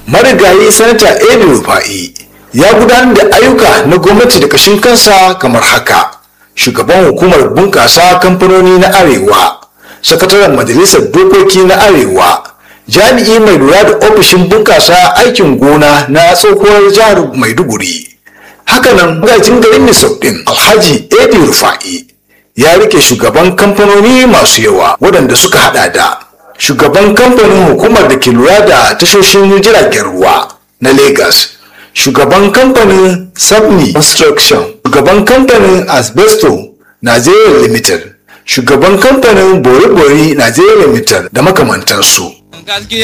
marigayi sanata edi rufa'i ya gudanar da ayyuka na gwamnati da kashin kansa kamar haka shugaban hukumar bunƙasa kamfanoni na arewa sakataren majalisar dokoki na arewa jami'i mai lura da ofishin bunƙasa aikin gona na tsohuwar jihar maiduguri hakanan magajin garin misau ɗin alhaji edi rufa'i ya rike shugaban kamfanoni masu yawa waɗanda suka hada da shugaban kamfanin hukumar da ke lura da tashoshin jiragen ruwa na lagos shugaban kamfanin sabni construction shugaban kamfanin asbesto nigeria limited shugaban kamfanin bori-bori nigeria limited da makamantansu gaskiya